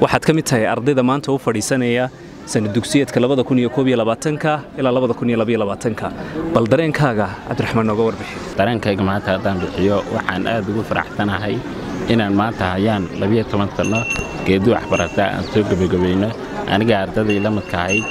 waxaad ka mid tahay ardayda maanta u fadhiisanaya sana dugsiyeedka ilaa bal dareenkaaga cabdiraxmaan nooga warbixi dareenkayga maanta haddaan bixiyo waxaan aad ugu faraxsanahay inaan maanta hayaan labiyo toban sanno geedi waxbarata aan soo gebagabayno aniga ardaday la midka ahayd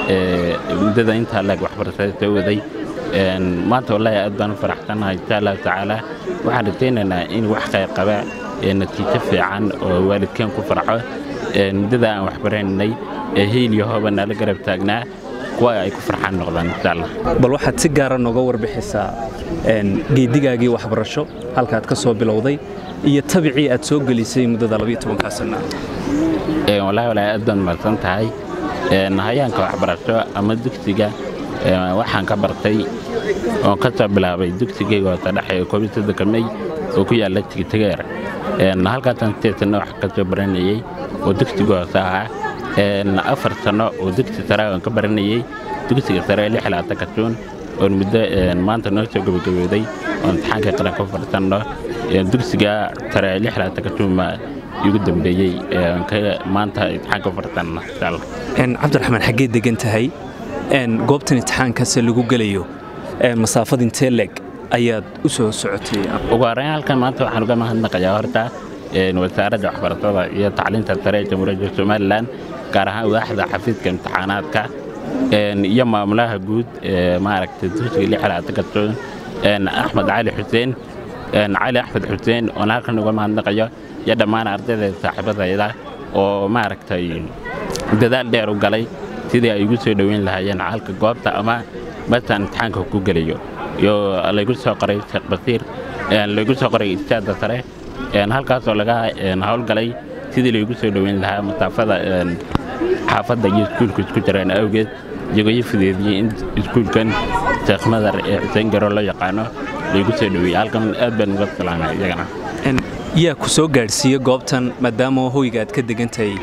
muddada intaa leeg waxbaratada soo waday maanta wallaahi aad baan u faraxsanahay insha allahu tacaala waxaan rajaynaynaa in wax qayr qaba ee natiijo fiican oo waalidkeen ku farxo muddada aan waxbaraynay ee hiil iyo hooba nala garab taagnaa kuwa ay ku farxaan noqdaan insha allah bal waxaad si gaara nooga warbixisaa geedigaagii waxbarasho halkaad ka soo bilowday iyo tabicii aad soo gelisay muddada labayotobankaa sana wallaahi wallaahi aad baan mahadsan tahay hayaanka waxbarasho ama dugsiga waxaan ka bartay oon ka soo bilaabay dugsigayga hoose dhexe ee koobiyo soddonka mey oo ku yaalla tigtegeer halkaasaan sideed sanno wax ka soo baranayey oo dugsiga hoose ahaa afar sanno oo dugsi sare aan ka baranayey dugsiga sare lix labaatan juun oon muddo maanta noo soo gabagabooday oo imtixaanka qaran ka fadhisanno dugsiga sare lix labaatan juun ma igu dambeeyey maanta imtixaanka ka fadhisanno insha allah cabdiraxmaan xaggee degan tahay goobtan imtixaankase lagu gelayo masaafad intee leeg ayaad u soo socotay ugu horreyn halkan maanta waxaan uga mahadnaqayaa horta wasaaradda waxbarashada iyo tacliinta sare ee jamhuuriyadda somalilan gaar ahaan waaxda xafiiska imtixaanaadka iyo maamulaha guud ee maaragtay dugsiga lixlaatanka juun axmed cali xuseen cali axmed xuseen oon halkan uga mahadnaqayo iyo dhammaan ardayda saaxiibadayda oo maaragtay dadaal dheer u galay sidii ay igu soo dhoweyn lahaayeen halka goobta ama martaan imtixaanka ku gelayo iyo laygu soo qoray sheekh basiir laygu soo qoray istaada sare halkaasoo laga howlgalay sidii laygu soo dhoweyn lahaa masaafada xaafadda iyo iskuulku isku jiraan awgeed iyagoo ii fudeediyey in iskuulkan sheekh madar ee xuseen garo loo yaqaano laygu soo dhoweeyey halkan aad baan uga salaamay iyagana yaa ku soo gaadhsiiye goobtan maadaama hoyga aad ka degantahay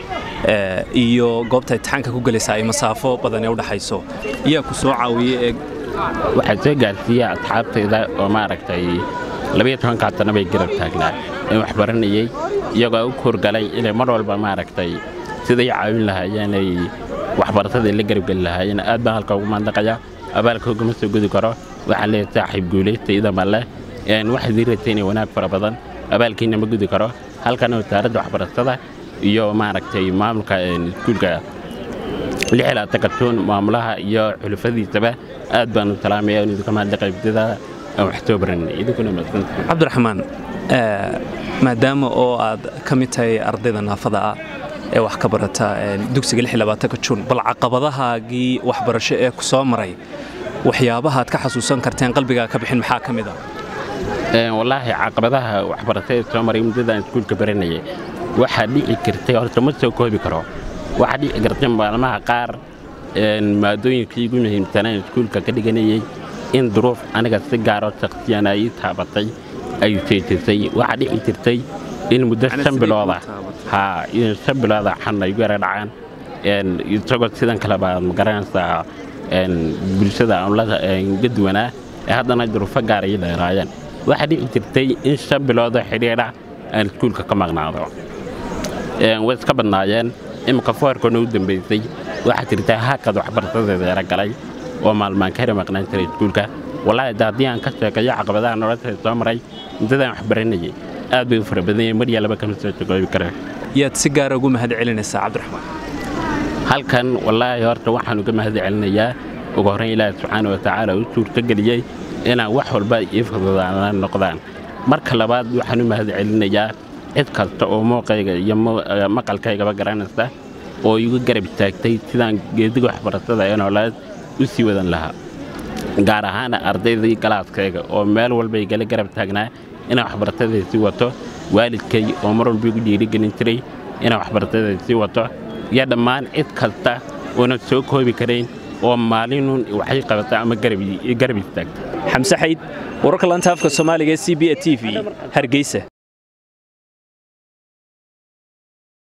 iyo goobta imtixaanka ku gelaysa ay masaafo badan ee u dhaxayso yaa ku soo caawiye ee waxaa soo gaarsiiya asxaabtayda oo maaragtay labiyo tobankaa sanno bay garab taagnaa in wax baranayey iyagoo u kuurgalay inay mar walba maaragtay siday caawin lahaayeen ay waxbarashadai la garabgeli lahaayeen aad baan halka ugu maandaqaya abaalka ugama soo gudi karo waxaan leeyahay saaxiib guulaysta idama leh waxaad ii rajaynaya wanaag fara badan abaalkiina ma gudi karo halkana wasaaradda waxbarashada iyo maaragtay maamulka iskuulka lixlaatanka juun maamulaha iyo xulufadiisaba aad baan u salaamaya in idinka mahadla qaybdada aan wax soo baranay idinkuna maadsantahay cabdiraxmaan maadaama oo aad ka mid tahay ardayda naafada ah ee wax ka barata dugsiga lixlabaatanka juun bal caqabadahaagii waxbarasho ee ku soo maray waxyaabaha aad ka xasuusan karteen qalbigaa ka bixin maxaa ka mid ah wallaahi caqabadaha waxbarasho ee soo maray muddadaan iskuulka baranayay waxaa dhici jirtay horta ma soo koobi karo waxaa dhici kartay maalmaha qaar maadooyinkii igu muhiimsanaan iskuulka ka dhiganayey in duruuf aniga si gaaroo shakhsiyana ii taabatay ay seejisay waxaa dhici jirtay in muddo shan bilooda haa in shan bilooda xanna igu yara dhacaan isagoo sidan kale baad magaranaysaa bulshada aanlaga duwanaa ee haddana duruufo gaar ii dheeraayeen waxaa dhici jirtay in shan biloodoo xidhiidha aan iskuulka ka maqnaado way iska badnaayeen imika foorkana u dambaysay waxaa jirta haakad waxbarashadeeda yara galay oo maalmaan ka heri maqnaan jiray iskuulka wallaahi da haddii aan ka sheekayo caqabadaha nolosha soo maray muddadaan wax baranayay aad bay u fara badanyay mar iyo laba kama soo jogoobi kare yaad si gaara ugu mahad celinaysaa cabdiraxmaan halkan wallaahi horta waxaan uga mahad celinayaa ugu horrayn ilaahi subxaana watacaala u suurtogeliyey inaan wax walba ii fududaana noqdaan marka labaad waxaan u mahad celinayaa cid kasta oo muuqayga iyo maqalkaygaba garanaysa oo igu garab taagtay sidaan geediga waxbarashada ee noolaad u sii wadan lahaa gaar ahaan ardaydii galaaskayga oo meel walba igala garab taagnaa inaan waxbarashadai sii wato waalidkay oo mar walba igu dhiirigelin jiray inaan waxbarashadai sii wato iyo dhammaan cid kasta oonan soo koobi karayn oo maalinun waxay qabata ama garab istaagta xamse xayd wararka laanta afka soomaaliga ee c b a t v hargeysa